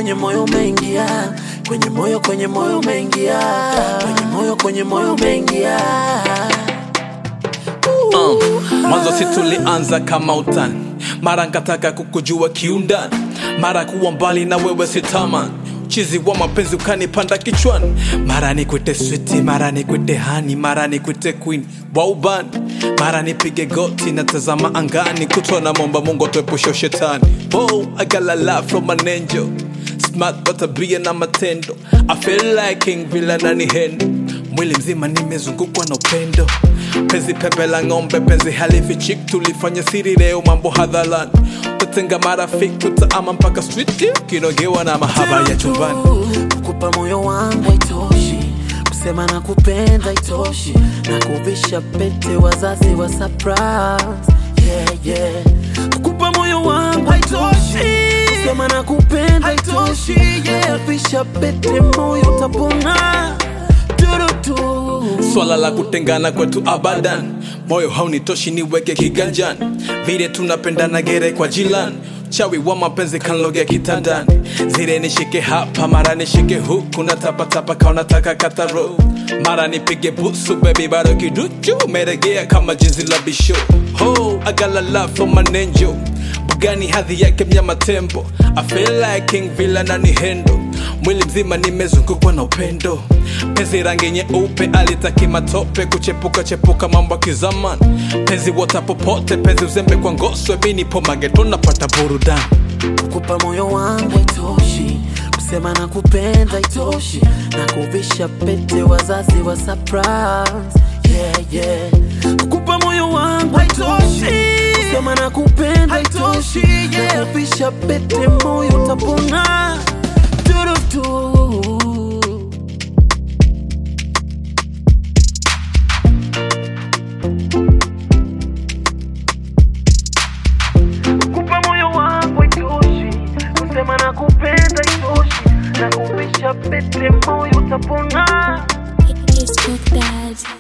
kwenye moyo umeingia kwenye moyo kwenye moyo umeingia kwenye moyo kwenye moyo umeingia Uh, mwanzo si tulianza kama utani, mara nkataka kukujua kiundani, mara kuwa mbali na wewe sitaman chizi wa mapenzi ukanipanda kichwani, mara nikwite switi, mara nikwite hani, mara nikwite queen wa ubani, mara nipige goti natazama angani, kutwa na momba Mungu atuepushe shetani. Oh, I got a lot from an angel smart kwa tabia na matendo I feel like king vile nani hendo mwili mzima nimezungukwa na upendo penzi pepe la ng'ombe penzi halifichik tulifanya siri leo mambo hadharani tatenga marafiki tutaama mpaka street kinogewa na mahaba ya chumbani kukupa moyo wangu haitoshi kusema na kupenda itoshi na kuvisha pete wazazi wa surprise yeah, yeah. kukupa moyo wangu haitoshi kusema na kupenda itoshi yeah. kuvisha pete moyo utapona turutu swala la kutengana kwetu abadan moyo haunitoshi niweke kiganjani vile tunapendana gere kwa jilan chawi wa mapenzi kanlogea kitandani zile nishike hapa mara nishike huku na tapatapa kaunataka kataro mara nipige busu bebi bado kiduchu meregea kama jinsi la bisho ho agalala from an angel bugani hadhi yake mnyama tembo I feel like king villa na ni hendo mwili mzima nimezungukwa na upendo penzi rangi nyeupe alitaki matope kuchepuka chepuka mambo ya kizamani penzi wota popote penzi uzembe kwa ngoswe mi nipo mageto napata burudani kukupa moyo wangu haitoshi kusema na kupenda itoshi na kuvisha pete wazazi wa surprise yeah, yeah. kukupa moyo wangu haitoshi kusema na kupenda itoshi na kuvisha pete moyo utapona turutu kupa moyo wangu itoshi kusema na kupenda itoshi na kuvisha pete moyo utapona It's Cook Dad.